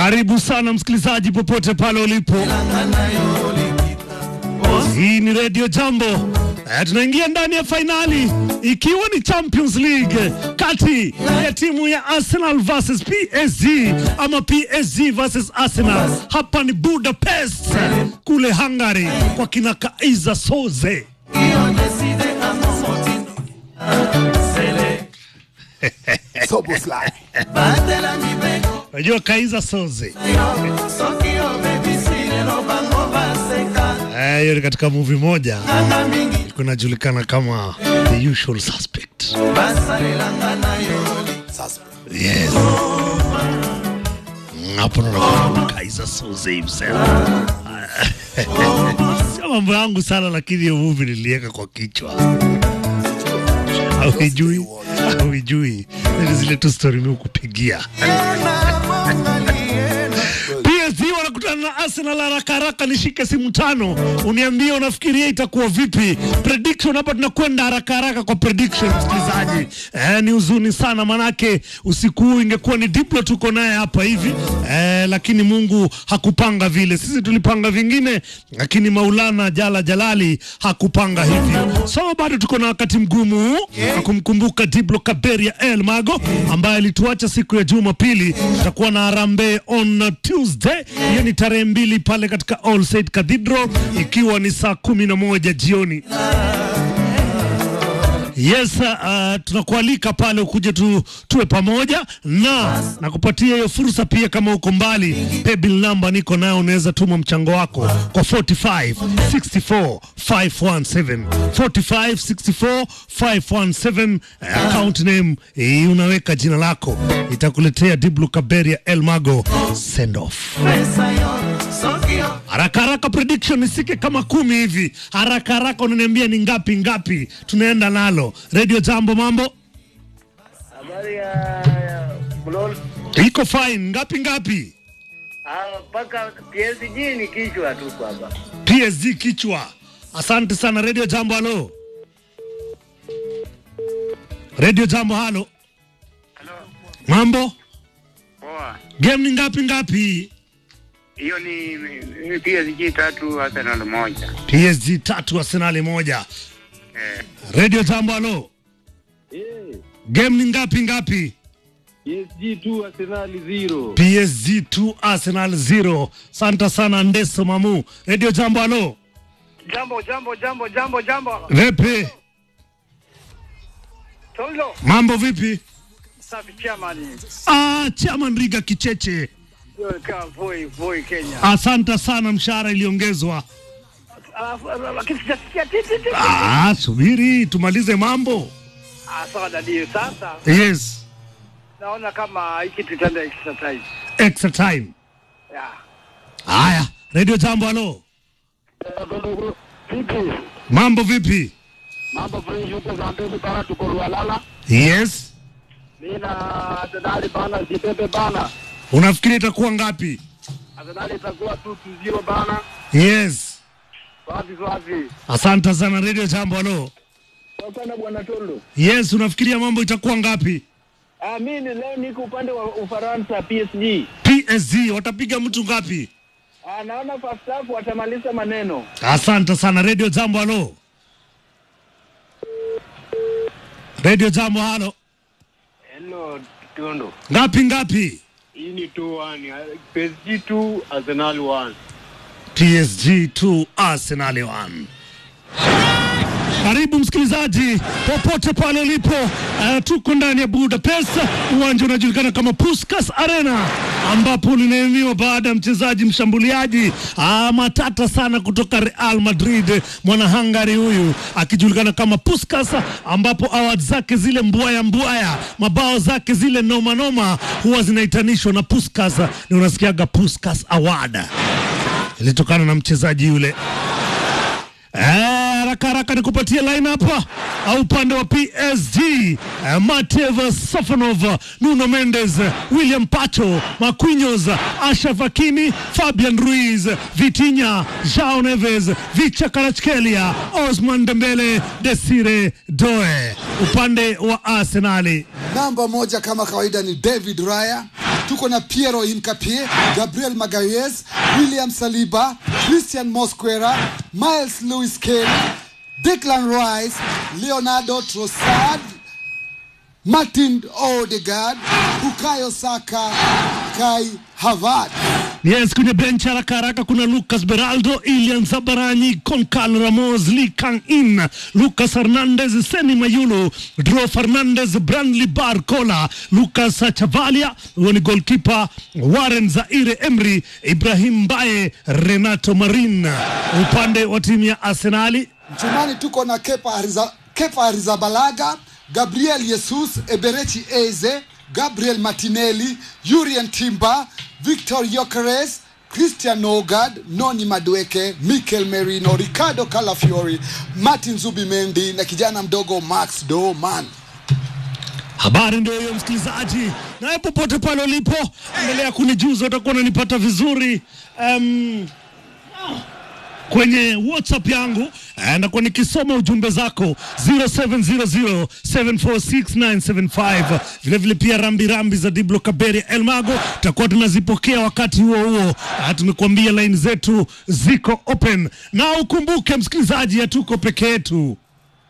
Karibu sana msikilizaji, popote pale ulipo. Hii ni Radio Jambo. Eh, tunaingia ndani ya fainali ikiwa ni Champions League kati ya timu ya Arsenal versus PSG ama PSG versus Arsenal. Hapa ni Budapest kule Hungary kwa kina Kaiza Soze. Soboslai. Unajua Kaiza Soze Eh, hiyo ni katika movie moja ilikuwa inajulikana kama The Usual Suspect. Sasa Yes. Hapo naona Kaiza Soze himself. Sio mambo yangu sana, lakini hiyo movie niliweka kwa kichwa. Hauijui, hauijui. Ni zile tu story mimi kupigia. PSG wanakutana na Arsenal haraka haraka, nishike simu tano uniambie unafikiria itakuwa vipi. Prediction hapa, tunakwenda haraka haraka kwa prediction msikilizaji. Eh, ni huzuni sana manake usiku huu ingekuwa ni Diplo tuko naye hapa hivi eh, lakini Mungu hakupanga vile. Sisi tulipanga vingine, lakini Maulana Jala Jalali hakupanga hivyo. So bado tuko na wakati mgumu wa kumkumbuka Diblo Kaberia El Mago ambaye alituacha siku ya Jumapili. Tutakuwa na Harambee on Tuesday, hiyo ni tarehe mbili pale katika All Saint Cathedral, ikiwa ni saa kumi na moja jioni. Yes, uh, tunakualika pale ukuje tu, tuwe pamoja na na kupatia hiyo fursa pia. Kama uko mbali, paybill number niko nayo, unaweza tuma mchango wako kwa 45 64 517 45 64 517. Uh, account name eh, unaweka jina lako, itakuletea Diblu Kaberia El Mago send off. Haraka haraka prediction isike kama kumi hivi. Haraka haraka unaniambia ni ngapi ngapi tunaenda nalo. Radio Jambo, mambo Habari ya ya Mlol. iko fine. Ngapi ngapi? Ah, mpaka PSG ni kichwa tu kwamba. PSG kichwa. Asante sana Radio Jambo, halo. Radio Jambo, halo. Mambo Poa. game ni ngapi ngapi? Hiyo ni ni PSG tatu Arsenal moja. PSG tatu Arsenal moja. Eh, Radio Jambo, halo. Eh, Game ni ngapi ngapi? PSG 2 Arsenal 0. PSG 2 Arsenal 0. Santa sana Ndeso Mamu. Radio Jambo, halo. Jambo jambo jambo jambo jambo. Vipi? Tolo. Mambo vipi? Safi chairman. Ah, Chairman Riga Kicheche. Yo ka voi voi Kenya. Asante sana, mshahara iliongezwa. Alafu lakini sijasikia titi titi. Ah, subiri tumalize mambo. Ah, sawa dadi. Sasa Yes, naona kama hiki tutaenda extra time. extra time. Yeah. Haya, Radio Jambo, halo. Vipi? Mambo vipi? Mambo fresh huko Zambezi bana tuko Lualala. Yes. Mimi na Arsenal bana Zibebe bana. Unafikiri itakuwa ngapi? Arsenal itakuwa 2-0 bana. Yes. Wapi wapi? Asante sana Radio Jambo, halo. Sana bwana Tolo. Yes, unafikiria mambo itakuwa ngapi? Ah, mimi leo niko upande wa Ufaransa PSG. PSG watapiga mtu ngapi? Ah, naona first half watamaliza maneno. Asante sana Radio Jambo, halo. Radio Jambo, halo. Hello Tondo. Ngapi ngapi? Hii ni 2-1. PSG 2 Arsenal 1. PSG 2 Arsenal 1. Karibu msikilizaji, popote pale ulipo. Uh, tuko ndani ya Budapest, uwanja unajulikana kama Puskas Arena, ambapo linaemiwa baada ya mchezaji mshambuliaji uh, matata sana kutoka Real Madrid, mwana Hungary huyu akijulikana kama Puskas, ambapo award zake zile mbwaya mbwaya, mabao zake zile noma noma huwa zinaitanishwa na Puskas, ni unasikiaga Puskas Award ilitokana na mchezaji yule. Eh, haraka haraka nikupatie line hapa au upande wa PSG eh, Matev Sofanov, Nuno Mendes, William Pacho, Marquinhos, Ashraf Hakimi, Fabian Ruiz, Vitinha, Joao Neves, Vicha Kvaratskhelia, Osman Dembele, Desire Doe. Upande wa Arsenali Namba moja kama kawaida ni David Raya, tuko na Piero Incapie, Gabriel Magalhaes, William Saliba, Christian Mosquera, Miles Lewis Kelly, Declan Rice, Leonardo Trossard, Martin Odegaard, Bukayo Saka, Kai Havertz. Yes, kwenye benchi haraka haraka kuna Lucas Beraldo, Ilian Zabarani, Concal Ramos, Lee Kang In, Lucas Hernandez, Seni Mayulu, Dro Fernandez, Brandley Barcola, Lucas Chavalia, huyo ni goalkeeper Warren Zaire Emery, Ibrahim Baye, Renato Marin. Upande wa timu ya Arsenali Mchumani tuko na Kepa, Ariza, Kepa Arrizabalaga, Gabriel Jesus, Eberechi Eze, Gabriel Martinelli, Yurien Timber, Victor Yokeres, Christian Nogard, Noni Madueke, Mikel Merino, Ricardo Calafiori, Martin Zubimendi na kijana mdogo Max Doman. Habari ndio hiyo msikilizaji, naye popote pale ulipo, endelea kunijuza, utakuwa unanipata vizuri um, kwenye WhatsApp yangu eh, nakuwa nikisoma ujumbe zako 0700746975 vilevile pia rambi rambi za Diblo Kaberi Elmago tutakuwa tunazipokea wakati huo huo. Ah, tumekuambia line zetu ziko open, na ukumbuke msikilizaji, hatuko peke yetu.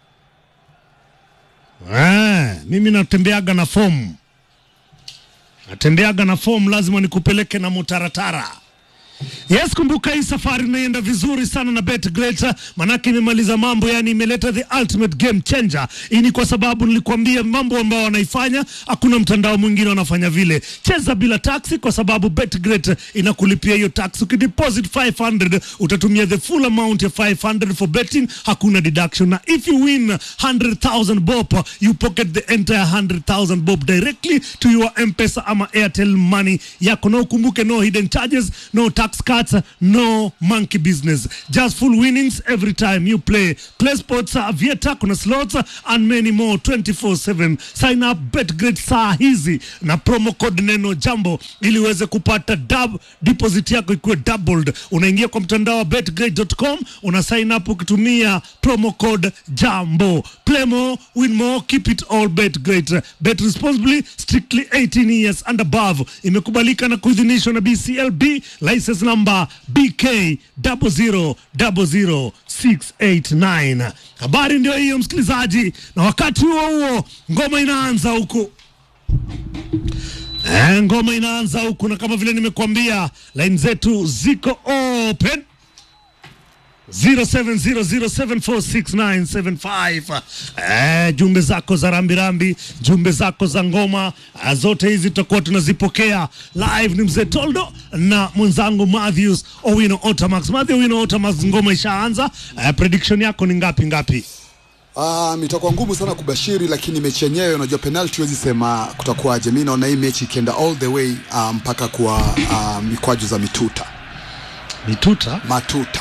Ah, mimi natembeaga na fomu, natembeaga na fomu, lazima nikupeleke na mutaratara. Yes, kumbuka hii safari inaenda vizuri sana na BetGreat, manake imemaliza mambo, yani imeleta the ultimate game changer. Hii ni kwa sababu nilikwambia mambo ambayo wanaifanya, hakuna mtandao mwingine wanafanya vile. Cheza bila taxi, kwa sababu BetGreat inakulipia hiyo tax. Ukideposit 500 utatumia the full amount ya 500 for betting, hakuna deduction, na if you win 100,000 bob you pocket the entire 100,000 bob directly to your M-Pesa ama Airtel money yako, na ukumbuke no hidden charges, no tax cuts, no monkey business, just full winnings every time you play. Play sports, uh, Vieta, kuna slots uh, and many more 24/7. Sign up BetGreat saa hizi na promo code neno jambo ili uweze kupata dub, deposit yako ikuwe doubled. Unaingia kwa mtandao wa betgreat.com, una sign up ukitumia promo code jambo. Play more, win more, keep it all BetGreat. Bet responsibly, strictly 18 years and above. Imekubalika na kuidhinishwa na BCLB license number BK 0000689. Habari ndio hiyo msikilizaji, na wakati huo huo ngoma inaanza huku Eh, ngoma inaanza huku, na kama vile nimekuambia line zetu ziko open 0700746975 eh, jumbe zako za rambirambi, jumbe zako za ngoma eh, zote hizi tutakuwa tunazipokea live. Ni mzee Toldo na mwenzangu Matthews Owino Otamax. Matthew Owino Otamax, ngoma ishaanza. Eh, prediction yako ni ngapi ngapi? Um, itakuwa ngumu sana kubashiri, lakini mechi yenyewe unajua penalty huwezi sema kutakuwaje. Mi naona hii mechi ikienda all the way uh, mpaka kwa uh, mikwaju za mituta Mituta, matuta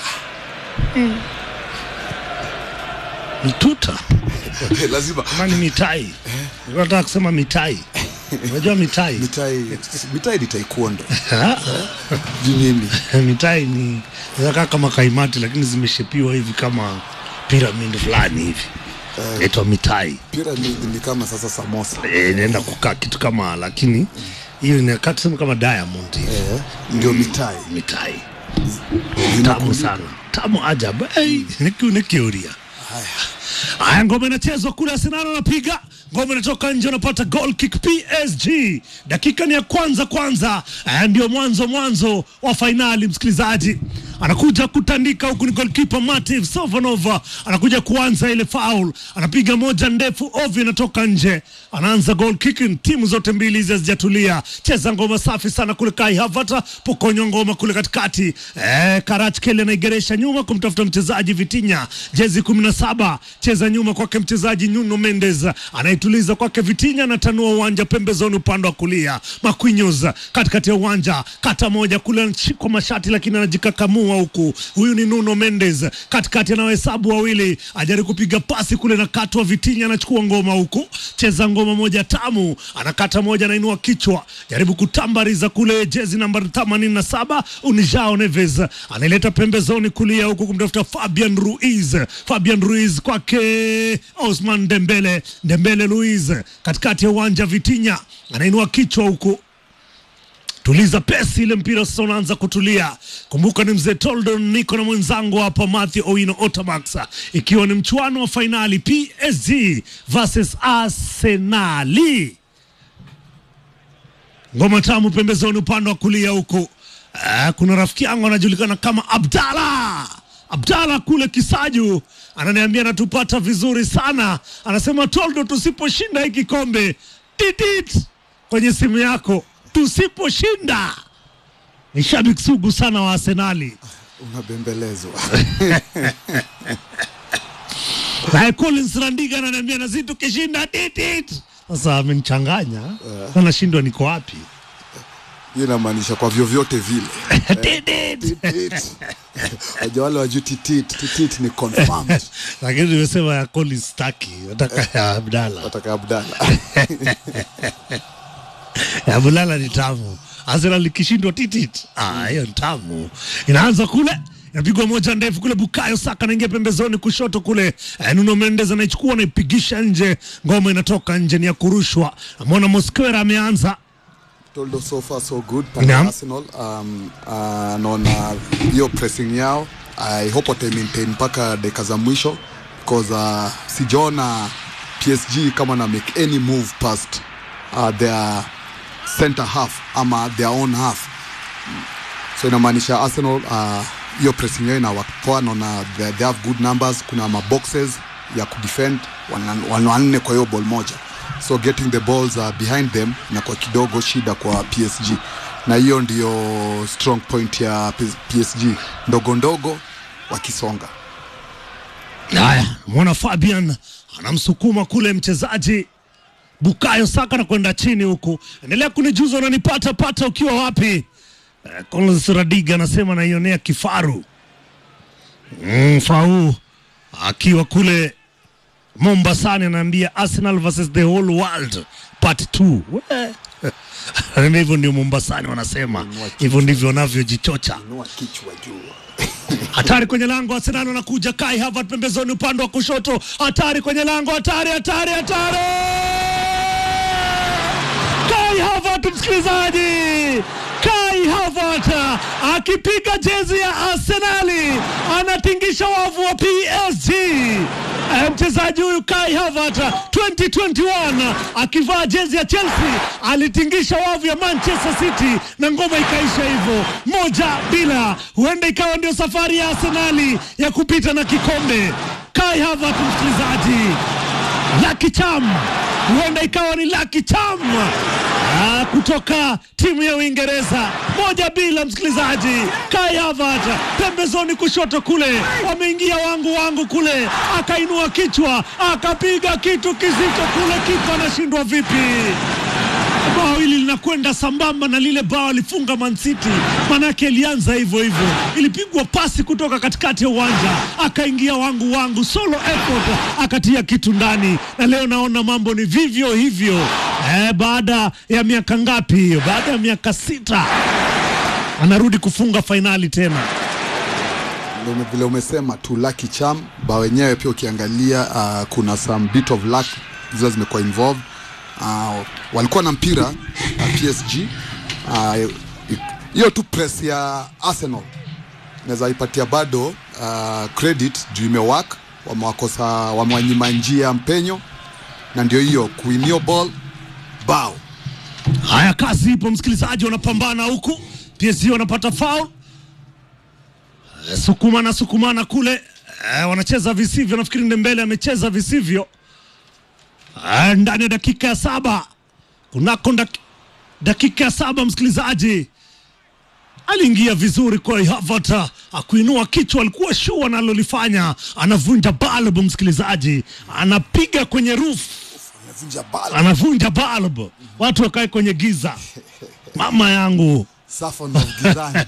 mituta lazima mani mitai, nataka kusema mitai. Unajua mitai mitai mitai ni taekwondo juu nini mitai ni zinakaa kama kaimati lakini zimeshepiwa hivi kama pyramid fulani hivi naitwa mitai pyramid ni kama sasa samosa Eh, inaenda kukaa kitu kama lakini hiyo inakaa tuseme kama diamond hivi eh, ndio mitai mitai tamu Zinakumbuka. sana tamu ajabu hey, nikiu nikiuria Haya, ngoma inachezwa kule, Arsenal anapiga ngoma, inatoka nje, unapata goal kick PSG. Dakika ni ya kwanza kwanza, haya ndio mwanzo mwanzo wa fainali. Msikilizaji anakuja kutandika huku, ni goalkeeper Mativ Sovanova anakuja kuanza ile foul, anapiga moja ndefu ovyo, inatoka nje, anaanza goal kicking. Timu zote mbili hizi hazijatulia, cheza ngoma safi sana kule. Kai Havertz pokonywa ngoma kule katikati, eh, Karach Kele anaigeresha nyuma kumtafuta mchezaji Vitinha, jezi kumi na saba cheza nyuma kwake mchezaji Nuno Mendes anaituliza kwake Vitinha, anatanua uwanja pembezoni upande wa kulia. Marquinhos katikati ya uwanja, kata moja kule, anashikwa mashati lakini anajikakamua huku. Huyu ni Nuno Mendes katikati, anawahesabu wawili, ajaribu kupiga pasi kule na katwa. Vitinha anachukua ngoma huku, cheza ngoma moja tamu, anakata moja, anainua kichwa, jaribu kutambariza kule, jezi namba 87 Unijao Neves anaileta pembezoni kulia huku kumtafuta Fabian Ruiz. Fabian Ruiz kwake Osman Dembele, Dembele Luiz katikati ya uwanja, Vitinha anainua kichwa huku tuliza pesi ile mpira sasa unaanza kutulia. Kumbuka ni mzee Toldon, niko na mwenzangu hapa Matthew Owino Otamax, ikiwa ni mchuano wa fainali PSG versus Arsenali. Ngoma tamu pembezoni upande wa kulia huku. Ah, kuna rafiki yangu anajulikana kama Abdalla. Abdalla kule Kisaju ananiambia anatupata vizuri sana, anasema Toldo, tusiposhinda hii kikombe titit kwenye simu yako, tusiposhinda. Ni shabiki sugu sana wa Arsenali. unabembelezwa Naye Collins Randiga ananiambia nasi tukishinda titit. Sasa amenichanganya, anashindwa niko wapi? hiyo inamaanisha kwa vyovyote vile Titit. Titit. Wajua wale wajuu titit titit ni confirmed Lakini nimesema ya Collins staki, nataka ya Abdalla. wataka abdala ya Bulala ni tamu. Arsenal likishindwa titit, ah, hiyo ni tamu. Inaanza kule inapigwa moja ndefu kule, Bukayo Saka anaingia pembezoni kushoto kule, eh, Nuno Mendes anaichukua anaipigisha nje, ngoma inatoka nje, ni ya kurushwa. Namwona Mosquera ameanza toldo so far so good pale Naam. arsenal um, uh, naona hiyo pressing yao i hope wata maintain mpaka dakika za mwisho because uh, sijaona psg kama na make any move past uh, their center half ama their own half so inamaanisha arsenal uh, hiyo pressing yao ina poa naona they, they have good numbers kuna maboxes ya kudefend wana- wana wanne kwa hiyo ball moja so getting the balls uh, behind them inakuwa kidogo shida kwa psg na hiyo ndio strong point ya P- psg ndogo ndogo wakisonga Haya, mwana Fabian anamsukuma kule mchezaji Bukayo Saka na kwenda chini huku. Endelea kunijuza unanipata pata ukiwa wapi? Eh, Collins Radiga anasema naionea kifaru. Mm, Fau akiwa kule Mombasani anaambia Arsenal versus the whole world part 2. We. Na hivyo ndio Mombasani wanasema. Hivyo ndivyo wanavyojichocha. inua kichwa juu Hatari kwenye lango, Arsenal anakuja. Kai Havertz pembezoni, upande wa kushoto. Hatari kwenye lango, hatari, hatari, hatari! Kai Havertz, msikilizaji, Kai Havertz akipiga jezi ya Arsenali, anatingisha wavu wa PSG. Eh, Mchezaji huyu Kai Havertz 2021 akivaa jezi ya Chelsea alitingisha wavu ya Manchester City na ngoma ikaisha hivyo moja bila. Huenda ikawa ndio safari ya Arsenali ya kupita na kikombe. Kai Havertz, msikilizaji, Lucky Cham, huenda ikawa ni Lucky Cham ah, kutoka timu ya Uingereza, moja bila. Msikilizaji, Kai Havertz pembezoni kushoto kule, wameingia wangu wangu kule, akainua kichwa akapiga kitu kizito kule, kipa anashindwa vipi? bao hili linakwenda sambamba na lile bao alifunga Man City, manake ilianza hivyo hivyo, ilipigwa pasi kutoka katikati ya uwanja, akaingia wangu wangu, solo effort, akatia kitu ndani, na leo naona mambo ni vivyo hivyo. Eh, baada ya miaka ngapi hiyo? Baada ya miaka sita anarudi kufunga fainali tena. Ndio ume- vile umesema tu lucky charm ba wenyewe pia ukiangalia uh, kuna some bit of luck zile zimekuwa involved uh, walikuwa na mpira uh, PSG uh, hiyo tu press ya Arsenal naweza ipatia bado uh, credit juu imewak wamewakosa wamewanyima njia mpenyo na ndio hiyo kuinio ball bao Haya, kazi ipo, msikilizaji, wanapambana huku, PSG wanapata foul, Eh, sukumana sukumana kule, eh, wanacheza visivyo. Nafikiri Ndembele amecheza visivyo Eh, ndani ya dakika ya saba kunako dak- dakika ya saba, msikilizaji aliingia vizuri kwa Havertz akuinua kichwa, alikuwa shua analolifanya, anavunja balbu, msikilizaji, anapiga kwenye roof amevunja ball anavunja bulb, watu wakae kwenye giza. Mama yangu, Saffron of gizani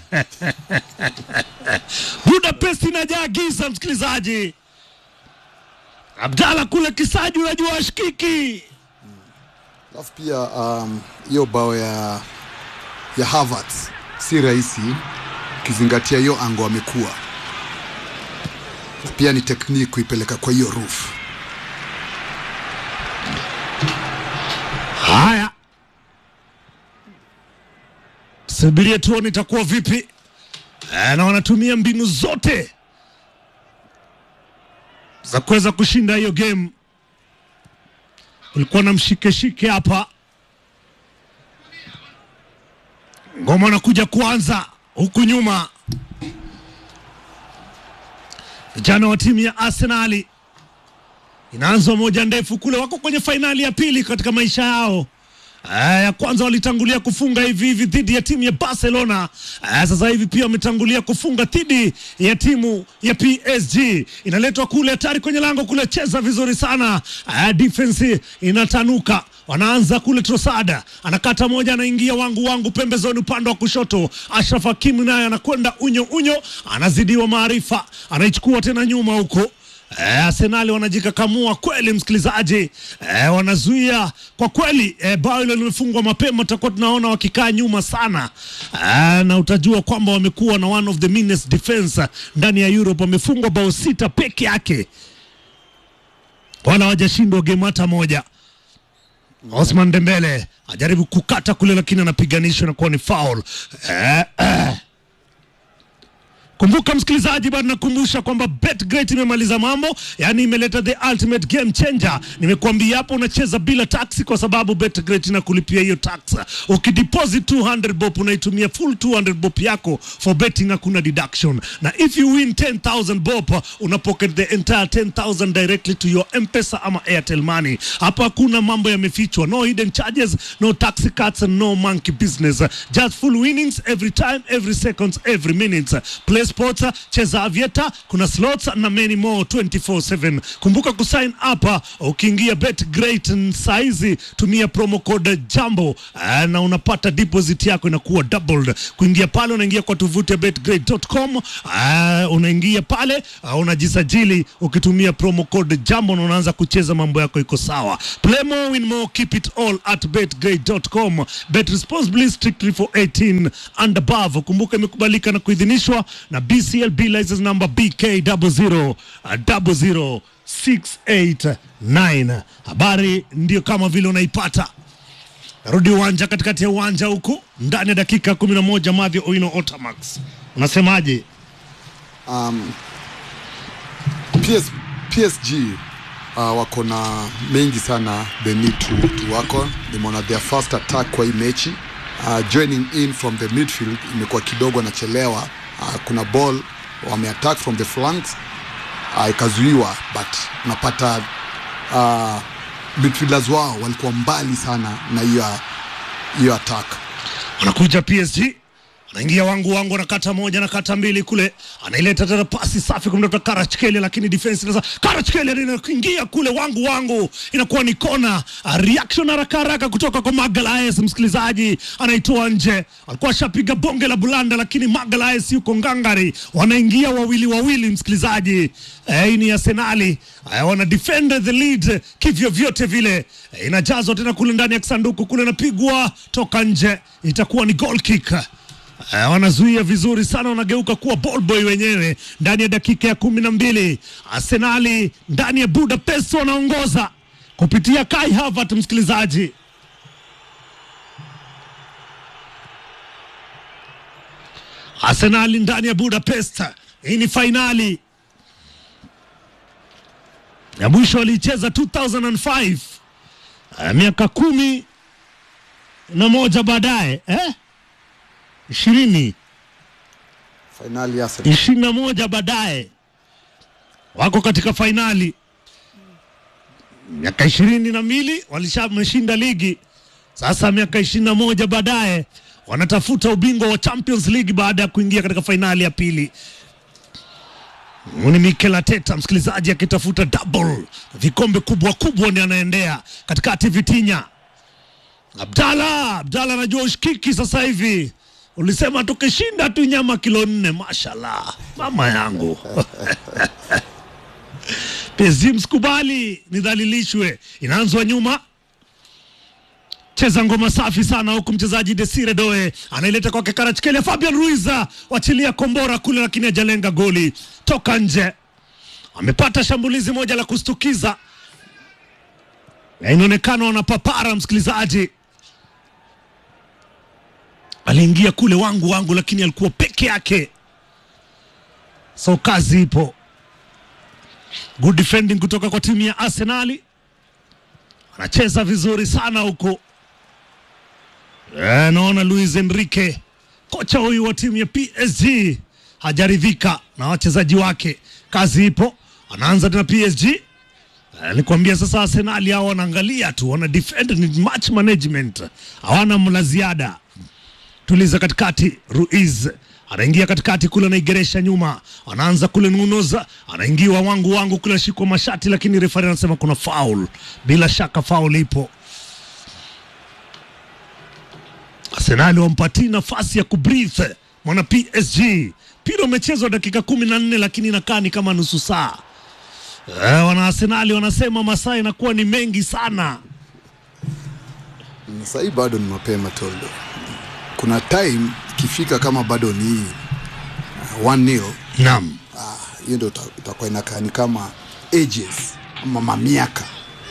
Budapest inajaa giza, msikilizaji. Abdalla kule Kisaju, unajua ashikiki. alafu pia um, hiyo bao ya ya Havertz si rahisi ukizingatia hiyo ango amekuwa pia ni tekniki kuipeleka kwa hiyo roof Haya, subiria tuone itakuwa vipi. Eh, na wanatumia mbinu zote za kuweza kushinda hiyo game. Kulikuwa na mshike-shike hapa, ngoma anakuja kuanza huku nyuma. Vijana wa timu ya Arsenali inaanza moja ndefu kule, wako kwenye fainali ya pili katika maisha yao. Eh, ya kwanza walitangulia kufunga hivi hivi dhidi ya timu ya Barcelona. Eh, sasa hivi pia wametangulia kufunga dhidi ya timu ya PSG. Inaletwa kule hatari kwenye lango kule, cheza vizuri sana. Eh, defense inatanuka wanaanza kule Trosada anakata moja, anaingia wangu wangu pembezoni upande wa kushoto. Ashraf Hakimi naye anakwenda unyo unyo, anazidiwa maarifa, anaichukua tena nyuma huko Eh, Arsenali wanajikakamua kweli, msikilizaji. Eh, wanazuia kwa kweli. Eh, bao hilo limefungwa mapema, tutakuwa tunaona wakikaa nyuma sana. Eh, na utajua kwamba wamekuwa na one of the meanest defense ndani ya Europe. Wamefungwa bao sita peke yake, wala hawajashindwa game hata moja. Osman Dembele ajaribu kukata kule, lakini anapiganishwa na kuwa ni foul. Eh, eh. Kumbuka msikilizaji, bado nakumbusha kwamba BetGreat imemaliza mambo, yani imeleta the ultimate game changer. Nimekuambia hapo, unacheza bila taxi kwa sababu BetGreat inakulipia hiyo tax. Ukideposit 200 bob unaitumia full 200 bob yako for betting, hakuna deduction, na if you win 10000 bob una pocket the entire 10000 directly to your M-Pesa ama Airtel money. Hapa hakuna mambo yamefichwa, no hidden charges, no taxi cuts and no monkey business, just full winnings every time, every seconds, every minute. Play sports, cheza avieta, kuna slots na many more 24/7. Kumbuka kusign up ukiingia BetGreat saizi, tumia promo code Jambo ah, na unapata deposit yako inakuwa doubled. Kuingia pale unaingia kwa tovuti ya betgreat.com, ah, unaingia pale ah, unajisajili ukitumia promo code Jambo na unaanza kucheza, mambo yako iko sawa. Play more, win more, keep it all at betgreat.com. Bet responsibly, strictly for 18 and above. Kumbuka imekubalika na kuidhinishwa na BCLB license number BK 00689. Habari ndio kama vile unaipata. Rudi uwanja katikati ya uwanja huku ndani ya dakika 11. Mavyo Oino Otamax, unasemaje? um, PS, PSG uh, wako na mengi sana they need to, to work on. Nimeona their first attack kwa hii mechi uh, joining in from the midfield imekuwa kidogo nachelewa. Uh, kuna ball wameattack from the flanks uh, ikazuiwa, but unapata uh, midfielders wao walikuwa mbali sana na hiyo hiyo attack. Anakuja PSG anaingia wangu wangu, anakata moja, anakata mbili kule, anaileta tena pasi safi kumtafuta Karachkeli, lakini defense sasa, Karachkeli anaingia kule wangu wangu, inakuwa ni kona. Reaction haraka haraka kutoka kwa Magalaes, msikilizaji, anaitoa nje. Alikuwa ashapiga bonge la bulanda, lakini Magalaes yuko ngangari, wanaingia wawili wawili, msikilizaji. Eh, hii ni Arsenali eh, wana defend the lead kivyo vyote vile. Eh, inajazwa tena kule ndani ya kisanduku kule, napigwa toka nje, itakuwa ni goal kick. Eh, wanazuia vizuri sana, wanageuka kuwa ball boy wenyewe ndani ya dakika ya kumi na mbili. Arsenali ndani ya Budapest wanaongoza kupitia Kai Havertz, msikilizaji. Arsenali ndani ya Budapest, hii ni fainali ya mwisho waliicheza 2005 eh, miaka kumi na moja baadaye eh? ishirini Finali ya Arsenal. ishirini na moja baadaye wako katika fainali. Miaka ishirini na mbili walishameshinda ligi, sasa miaka ishirini na moja baadaye wanatafuta ubingwa wa Champions League baada ya kuingia katika fainali ya pili. Ni Mikel Arteta msikilizaji, akitafuta double vikombe kubwa kubwa, ndi anaendea katikati. Vitinya Abdalla, Abdalla anajua ushikiki sasa hivi. Ulisema tukishinda tu nyama kilo nne. Mashallah, mama yangu PSG msikubali nidhalilishwe. Inaanzwa nyuma, cheza ngoma safi sana huku mchezaji Desire Doe anaileta kwake Karachikelea. Fabian Ruiz wachilia kombora kule, lakini hajalenga goli, toka nje. Amepata shambulizi moja la kustukiza na inaonekana wanapapara msikilizaji aliingia kule wangu wangu, lakini alikuwa peke yake, so kazi ipo. Good defending kutoka kwa timu ya Arsenali, anacheza vizuri sana huko. Eh, naona Luis Enrique kocha huyu wa timu ya PSG hajaridhika na wachezaji wake. Kazi ipo, anaanza tena PSG. Eh, Nilikwambia sasa, Arsenali hao wanaangalia tu, wana defend, ni match management, hawana mla ziada. Tuliza katikati, Ruiz anaingia katikati kule, anaigeresha nyuma, anaanza kule Nunes, anaingiwa wangu wangu kule, ashikwa mashati, lakini refari anasema kuna foul. Bila shaka foul ipo. Arsenali wampatii nafasi ya kubreathe mwana PSG. Mpira umechezwa dakika kumi na nne lakini inakaa ni kama nusu saa. Eh, wana Arsenali wanasema masaa inakuwa ni mengi sana. Sasa hii bado ni mapema Toldo. Kuna time ikifika kama bado ni uh, 1-0 Naam, ah, hiyo ndio ita- itakuwa inakaa ni kama ages ama mamiaka.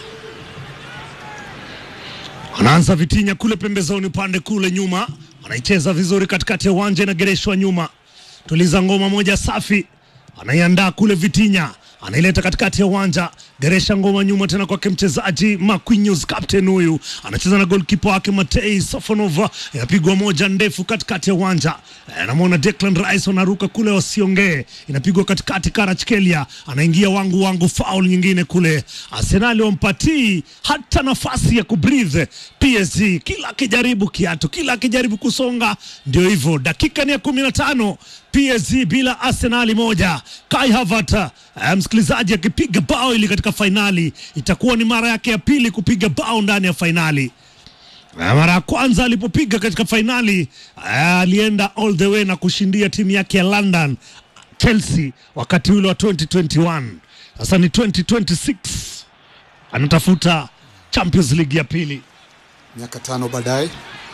anaanza Vitinya kule pembezoni, upande kule nyuma, anaicheza vizuri katikati ya uwanja, inagereshwa nyuma. Tuliza ngoma moja safi, anaiandaa kule Vitinya, anaileta katikati ya uwanja, geresha ngoma nyuma tena kwake mchezaji Marquinhos, captain huyu anacheza na goalkeeper wake Matei Sofonova, inapigwa moja ndefu katikati ya uwanja. Eh, Namwona Declan Rice wanaruka kule, wasiongee, inapigwa katikati. Kvaratskhelia anaingia wangu wangu, foul nyingine kule. Arsenali wampatii hata nafasi ya kubreathe PSG, kila akijaribu kiatu, kila akijaribu kusonga, ndio hivyo. Dakika ni ya kumi na tano PSG bila Arsenali moja. Kai Havertz eh, msikilizaji akipiga bao ili katika fainali, itakuwa ni mara yake ya pili kupiga bao ndani ya fainali. Na mara ya kwanza alipopiga katika fainali eh, alienda all the way na kushindia timu yake ya London Chelsea wakati ule wa 2021. Sasa ni 2026 anatafuta Champions League ya pili. Miaka tano baadaye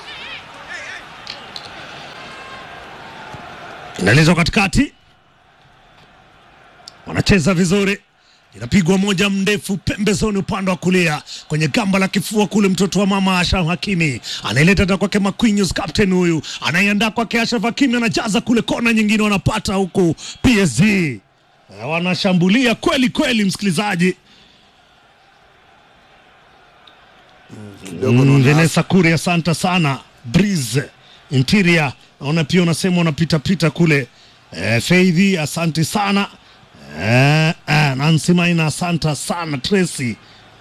inaelezwa katikati, wanacheza vizuri, inapigwa moja mndefu pembezoni upande wa kulia kwenye gamba la kifua kule, mtoto wa mama Ashraf Hakimi anaileta tena kwake Marquinhos, captain huyu anaiandaa kwake Ashraf Hakimi, anajaza kule kona nyingine, wanapata huku PSG Eh, wanashambulia kweli kweli, msikilizaji. kidogo Mm, naona Vanessa Kuri, asante sana. Breeze Interior, naona pia unasema unapitapita kule. Eh, Faidhi, asante sana. Eh, eh, Nancy Maina, asante sana. Tracy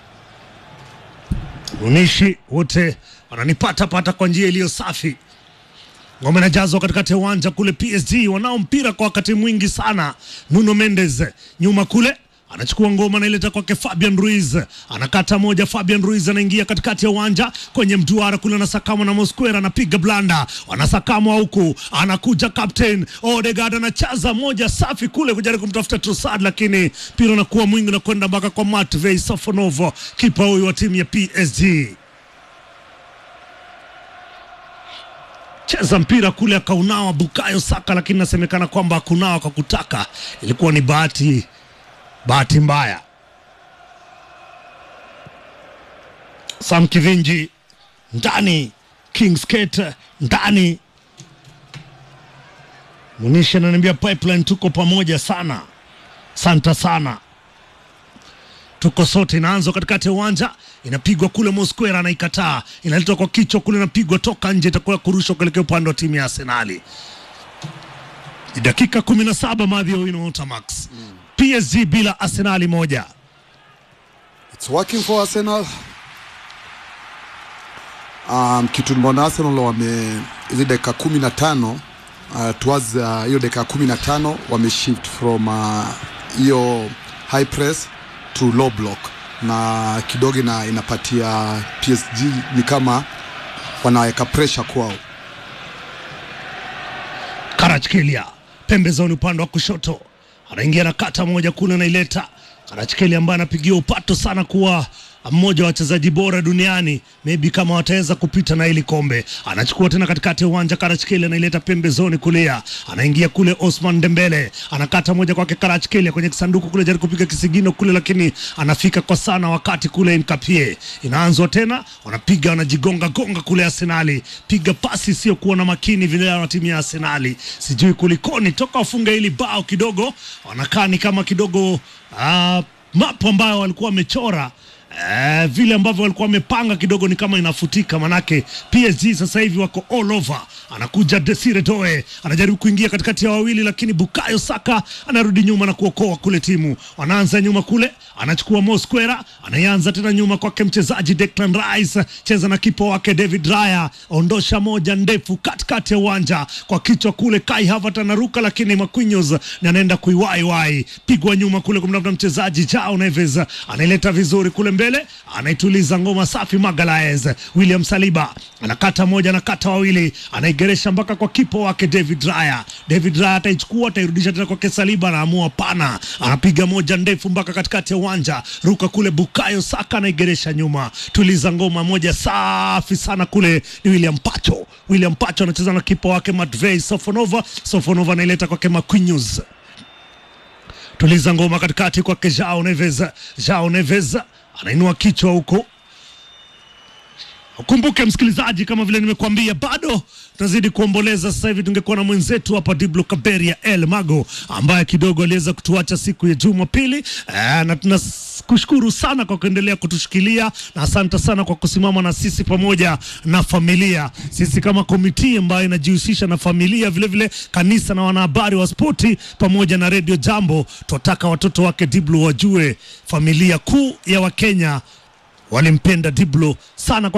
Unishi, wote wananipata pata kwa njia iliyo safi. Ngome inajazwa katikati ya uwanja kule. PSG wanao mpira kwa wakati mwingi sana. Nuno Mendes nyuma kule anachukua ngoma anaileta kwake Fabian Ruiz, anakata moja. Fabian Ruiz anaingia katikati ya uwanja kwenye mduara kule, anasakamwa na Mosquera, anapiga blanda, wanasakamwa huku, anakuja captain Odegaard anachaza moja safi kule kujaribu kumtafuta Trossard, lakini mpira unakuwa mwingi na kwenda mpaka kwa Matvei Sofonov, kipa huyu wa timu ya PSG. cheza mpira kule akaunawa Bukayo Saka, lakini inasemekana kwamba hakunawa kwa kutaka, ilikuwa ni bahati bahati mbaya. Sam Kivinji ndani, Kingsgate ndani. Munishi ananiambia pipeline, tuko pamoja sana, santa sana tuko sote. Inaanzwa katikati ya uwanja, inapigwa kule, Mosquera anaikataa, inaletwa kwa kichwa kule, inapigwa toka nje, itakuwa kurushwa kuelekea upande wa timu ya Arsenali. Ni dakika kumi na saba Madhi Owino Otamax, PSG bila Arsenali moja. It's working for Arsenal. Um, kitu nimeona Arsenal wame hizi dakika kumi na tano uh, towards uh, hiyo dakika kumi na tano wame shift from uh, hiyo high press to low block na kidogo ina, inapatia PSG ni kama wanaweka pressure kwao. Karachkelia pembezoni upande wa kushoto, anaingia na kata moja kule, anaileta Karachkelia ambaye anapigia upato sana kuwa mmoja wa wachezaji bora duniani, maybe kama wataweza kupita na hili kombe. Anachukua tena katikati ya uwanja, Karachkeli anaileta pembezoni kulia, anaingia kule Osman Dembele, anakata moja kwake Karachkeli kwenye kisanduku kule, jaribu kupiga kisigino kule, lakini anafika kwa sana wakati kule Nkapie inaanzwa tena, wanapiga wanajigonga gonga kule Arsenali, piga pasi isiyokuwa na makini vile na timu ya Arsenali, sijui kulikoni, toka wafunga hili bao kidogo, wanakaa ni kama kidogo ah, mapo ambayo walikuwa wamechora Eh, vile ambavyo walikuwa wamepanga kidogo ni kama inafutika, manake PSG sasa hivi wako all over. Anakuja Desire Doe anajaribu kuingia katikati ya wawili, lakini Bukayo Saka anarudi nyuma na kuokoa kule timu. Wanaanza nyuma kule, anachukua Mosquera, anaanza tena nyuma kwake mchezaji Declan Rice, cheza na kipa wake David Raya, ondosha moja ndefu katikati ya uwanja kwa kichwa kule, Kai Havertz anaruka, lakini Marquinhos ni anaenda kuiwaiwai, pigwa nyuma kule kumtafuta mchezaji Jao Neves, anaileta vizuri kule mbele, anaituliza ngoma safi Magalaez. William Saliba anakata moja, anakata wawili, anaigeresha mpaka kwa kipa wake David Raya. David Raya ataichukua, atairudisha tena kwake Saliba, anaamua pana, anapiga moja ndefu mpaka katikati ya uwanja, ruka kule, Bukayo Saka anaigeresha nyuma, tuliza ngoma moja safi sana kule, ni William Pacho. William Pacho anacheza na kipa wake Matvei Sofonova. Sofonova anaileta kwake Marquinhos tuliza ngoma katikati kwake Jao Neves. Jao Neves anainua kichwa huko. Ukumbuke msikilizaji, kama vile nimekuambia, bado tunazidi kuomboleza. Sasa hivi tungekuwa na mwenzetu hapa Diblo Kaberia El Mago ambaye kidogo aliweza kutuacha siku ya Jumapili eh, na tunakushukuru sana kwa kuendelea kutushikilia na asante sana kwa kusimama na sisi pamoja na familia. Sisi kama komiti ambayo inajihusisha na familia, vilevile vile kanisa na wanahabari wa spoti pamoja na redio Jambo, tunataka watoto wake Diblo wajue familia kuu ya Wakenya walimpenda Diblo sana kwa